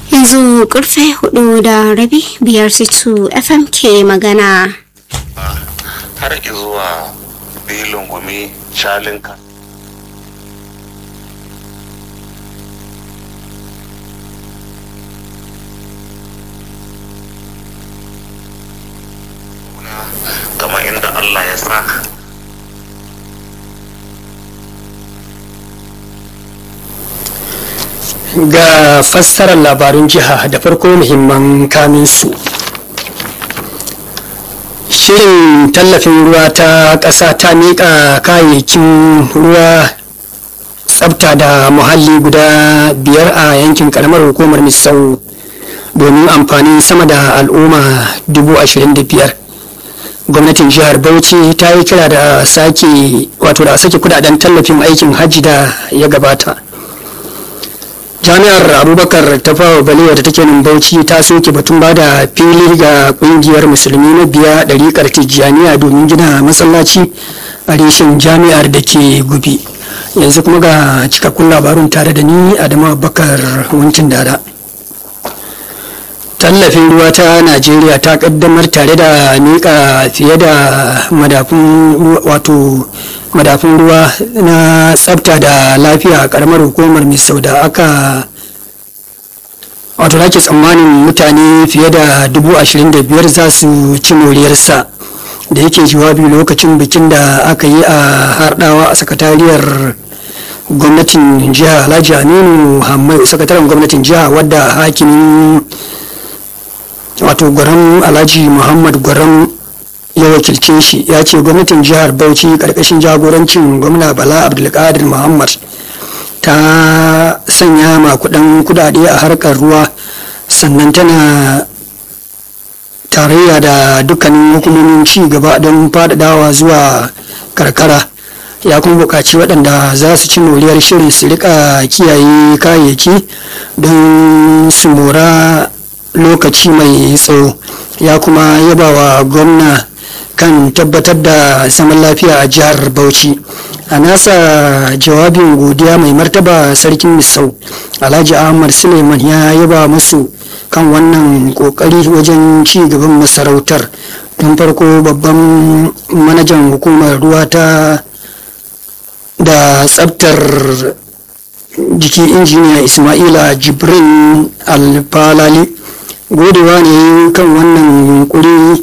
yanzu karfe hudu da rabi biyar situ fm ke magana har zuwa bilin gumi shalinka kamar inda Allah ya sa ga fassarar labarun jiha da farko muhimman kaminsu shirin tallafin ruwa ta ƙasa ta miƙa kayayyakin ruwa tsabta da muhalli guda biyar a yankin karamar hukumar misau domin amfanin sama da al'umma dubu ashirin da biyar gwamnatin jihar bauchi ta yi kira da sake wato da sake kudaden tallafin aikin hajji da ya gabata jami'ar abubakar ta fawa balewa da take nan bauchi ta soke batun ba da fili ga kungiyar musulmi na biya ɗariƙar tijjaniya domin gina masallaci a reshen jami'ar da ke gubi yanzu kuma ga cikakkun labarun tare da ni adamu abubakar wancin dada tallafin ruwa ta najeriya ta kaddamar tare da miƙa fiye da madafun wato madafun ruwa na tsafta da lafiya a karamar hukumar misau da aka wato da ke tsammanin mutane fiye da dubu ashirin da biyar za su ci moriyarsa da yake jawabi lokacin bikin da aka yi a hardawa a sakatariyar gwamnatin jiha alhaji aminu hamai sakataren gwamnatin jiha wadda hakimin wato gwaram alhaji muhammad gwaram ya wakilce shi ya ce gwamnatin jihar bauchi karkashin jagorancin gwamna bala abdulkadir muhammad ta sanya makudan kudade a harkar ruwa sannan tana tarayya da dukkanin hukumomin ci gaba don faɗaɗawa zuwa karkara ya kuma buƙaci waɗanda za su ci moriyar shirin su rika kiyaye kayayyaki don su mora lokaci mai tsawo ya kuma yaba wa gwamna kan tabbatar da zaman lafiya a jihar bauchi a nasa jawabin godiya mai martaba sarkin misau alhaji ahmad suleiman ya yaba musu kan wannan kokari wajen ci gaban masarautar don farko babban manajan hukumar ruwa ta da tsabtar jiki injiniya ismaila jibrin alfalali godewa ne kan wannan yunkuri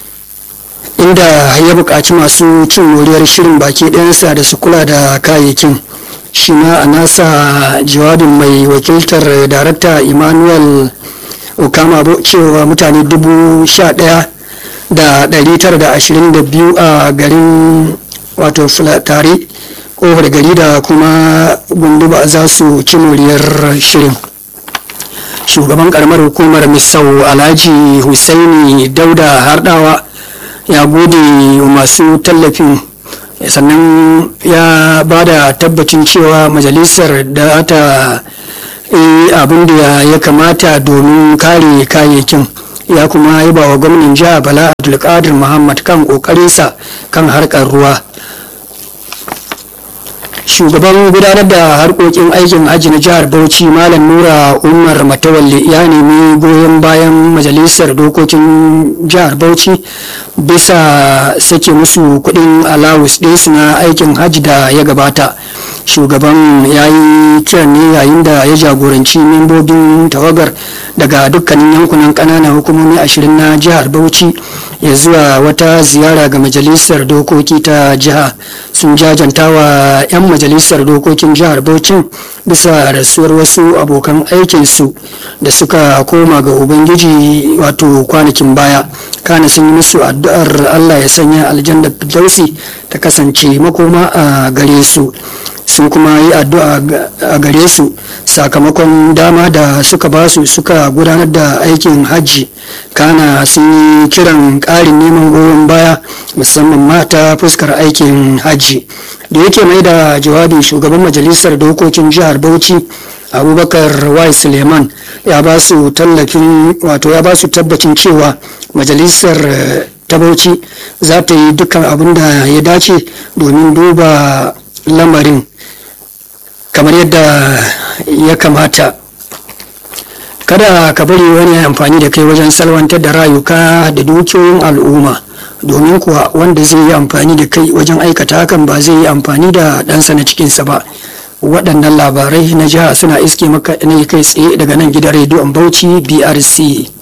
inda ya buƙaci masu cin moriyar shirin baki ɗayansa da su kula da kayayyakin shi ma a nasa jawabin mai wakiltar darakta emmanuel okama cewa mutane dubu sha ɗaya da ɗari tara da ashirin da biyu a garin wato fulatari ƙofar gari da kuma gunduba za su ci moriyar shirin shugaban karamar hukumar misau alhaji husaini dauda hardawa ya gode masu tallafin sannan ya ba da tabbacin cewa majalisar da ta yi abin da ya kamata domin kare kayayyakin ya kuma yi ba wa gwamnan jiha bala abdulkadir muhammad kan kokarinsa kan harkar ruwa shugaban gudanar da harkokin aikin hajji na jihar bauchi malam nura umar matawalle ya nemi goyon bayan majalisar dokokin jihar bauchi bisa sake musu kudin alawus ɗinsu na aikin hajji da ya gabata shugaban ya yi kiran ne yayin da ya jagoranci membobin tawagar daga dukkanin yankunan ƙananan hukumomi ashirin na jihar bauchi ya zuwa wata ziyara ga majalisar dokoki ta jiha sun jajanta wa 'yan majalisar dokokin jihar bauchi bisa rasuwar wasu abokan aikinsu da suka koma ga ubangiji wato kwanakin baya kana sun yi musu addu'ar allah ya sanya aljanna firdausi ta kasance makoma a gare su sun kuma yi addu'a a gare su sakamakon dama da suka ba su suka gudanar da aikin hajji kana sun yi kiran ƙarin neman goyon baya musamman mata fuskar aikin hajji da yake mai da jawabi shugaban majalisar dokokin jihar bauchi abubakar wai suleiman ya ba su tallafin wato ya ba su tabbacin cewa majalisar ta bauchi za ta yi dukkan abin da ya dace domin duba lamarin kamar yadda ya kamata kada ka bari wani ya amfani da kai wajen salwantar da rayuka da dukiyoyin al'umma domin kuwa wanda zai yi amfani da kai wajen aikata hakan ba zai yi amfani da ɗansa na cikinsa ba waɗannan labarai na jiha suna iske maka ne kai tsaye daga nan gidan rediyon bauchi brc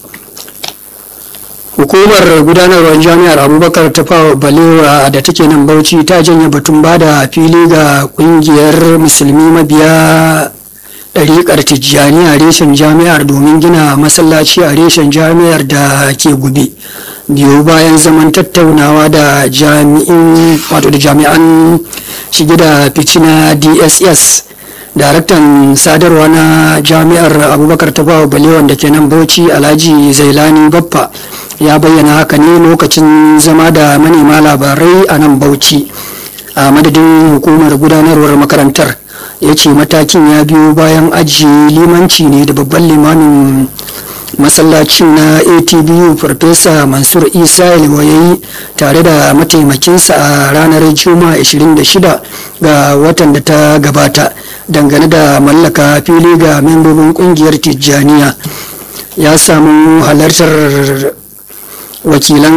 hukumar gudanarwar jami'ar abubakar ta fawa balewa da take nan bauchi ta janye batun bada fili ga kungiyar musulmi mabiya ɗariƙar tijjani a reshen jami'ar domin gina masallaci a reshen jami'ar da ke gube biyu bayan zaman tattaunawa da jami'in wato da jami'an shige da fici na dss daraktan sadarwa na jami'ar abubakar tafawa balewan da ke nan bauchi alhaji zailani baffa ya bayyana haka ne lokacin zama da manema labarai a nan bauchi a madadin hukumar gudanarwar makarantar ya ce matakin ya biyo bayan ajiye limanci ne da babban limamin masallacin na atbu farfesa mansur isa ilwayayi tare da mataimakinsa a ranar juma'a 26 ga watan da ta gabata dangane da mallaka fili ga membobin kungiyar tijjaniya ya samu halartar wakilan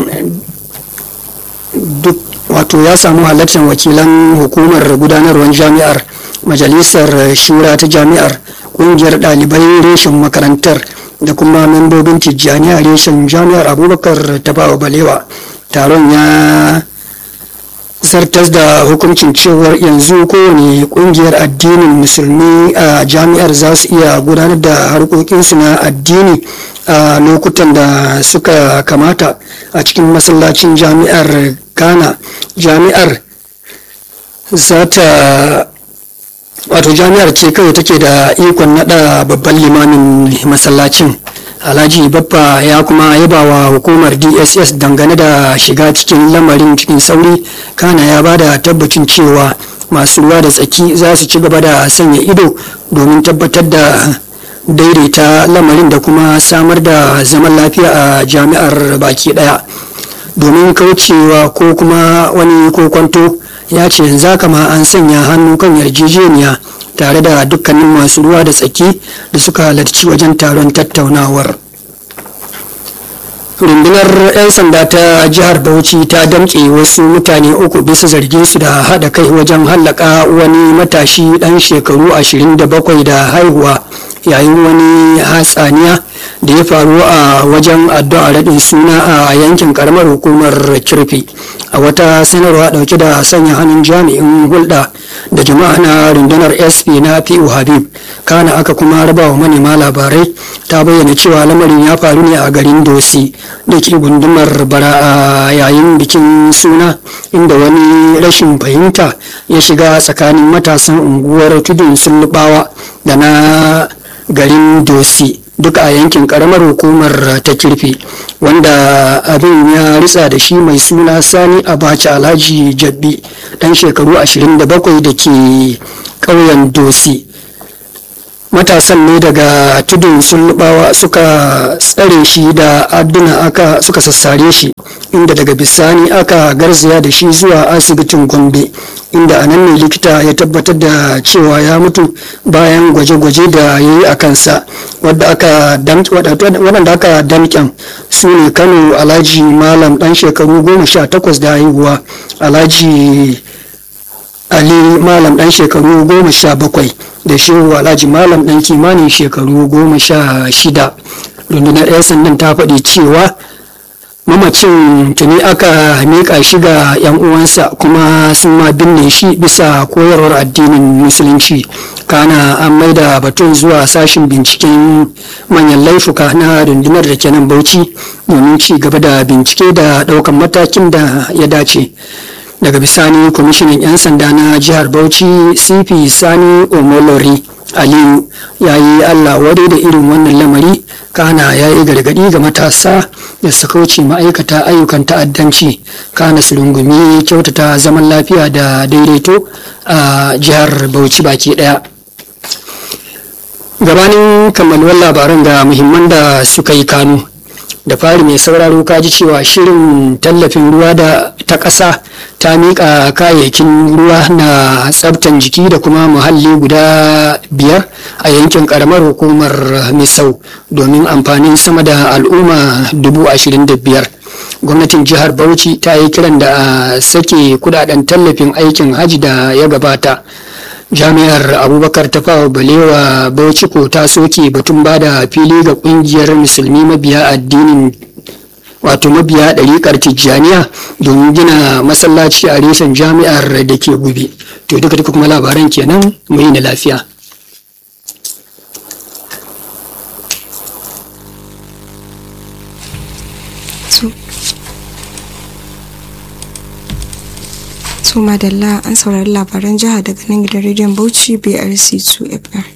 duk wato ya samu halartar wakilan hukumar gudanarwar jami'ar majalisar shura ta jami'ar kungiyar ɗalibai reshen makarantar da kuma membobin tijjaniya reshen jami'ar abubakar tafawa balewa taron ya zartas da hukuncin cewar yanzu kowane kungiyar addinin musulmi a jami'ar za su iya gudanar da harkokinsu na addini a lokutan da suka kamata a cikin masallacin jami'ar ghana jami'ar za ta wato jami'ar ce kawai take da ikon nada babban limamin masallacin alhaji babba ya kuma yaba wa hukumar dss dangane da shiga cikin lamarin cikin sauri kana ya bada tabbacin cewa masu ruwa da tsaki za su ci gaba da sanya ido domin tabbatar da daidaita lamarin da kuma samar da zaman lafiya a jami'ar baki daya domin kaucewa ko kuma wani kokwanto ya ce yanzu haka ma an sanya hannu kan yarjejeniya tare da dukkanin masu ruwa da tsaki da suka halarci wajen taron tattaunawar rundunar 'yan sanda ta jihar bauchi ta damƙe wasu mutane uku bisa zargin su da haɗa kai wajen hallaka wani matashi ɗan shekaru 27 da haihuwa yayin wani hatsaniya da ya faru a wajen addu'a raɗin suna a yankin karamar hukumar kirfi a wata sanarwa ɗauke da sanya hannun jami'in hulɗa da jama'a na rundunar sp na fi'u habib kana aka kuma raba wa manema labarai ta bayyana cewa lamarin ya faru ne a garin dosi da ke gundumar bara a yayin bikin suna inda wani rashin fahimta ya shiga tsakanin matasan unguwar tudun sullubawa da na garin dosi duk a yankin karamar hukumar ta kirfi wanda abin ya ritsa da shi mai suna sani abacha alhaji jabbi dan shekaru 27 da ke ƙauyen dosi matasan ne daga tudun sullubawa suka tsare shi da adduna aka suka sassare shi inda daga bisani aka garzaya da shi zuwa asibitin gombe inda a nan ne likita ya tabbatar da cewa ya mutu bayan gwaje-gwaje da ya yi a kansa waɗanda aka damƙen su ne kano alhaji malam ɗan shekaru goma sha takwas da haihuwa alhaji ali malam ɗan shekaru goma sha bakwai da shehu alhaji malam ɗan kimanin shekaru goma sha shida rundunar 'yan sandan ta faɗi cewa mamacin tuni aka miƙa shi ga 'yan uwansa kuma sun ma binne shi bisa koyarwar addinin musulunci kana an maida batun zuwa sashin binciken manyan laifuka na rundunar da kenan bauchi domin ci gaba da bincike da ɗaukan matakin da ya dace daga bisani kwamishinan 'yan sanda na jihar bauchi cp sani omolori aliyu ya yi allah wadai da irin wannan lamari kana ya yi gargadi ga matasa da su kauce ma'aikata ayyukan ta'addanci kana su rungumi kyautata zaman lafiya da daidaito a jihar bauchi baki daya gabanin kammaluwar labaran ga muhimman da suka yi kanu da fari mai sauraro ka ji cewa shirin tallafin ruwa da ta ƙasa ta miƙa kayayyakin ruwa na tsabtan jiki da kuma muhalli guda biyar a yankin ƙaramar hukumar misau domin amfanin sama da al'umma dubu ashirin da biyar gwamnatin jihar bauchi ta yi kiran da a sake kudaden tallafin aikin hajji da ya gabata jami'ar abubakar tafawa balewa bauchi ko ta soke batun bada fili ga kungiyar musulmi mabiya addinin wato mabiya ɗariƙar tijjaniya domin gina masallaci a reshen jami'ar da ke gube to duka duka kuma labaran kenan mu yi na lafiya su madalla an saurari labaran jiha daga nan gidan rediyon bauchi brc 2 fm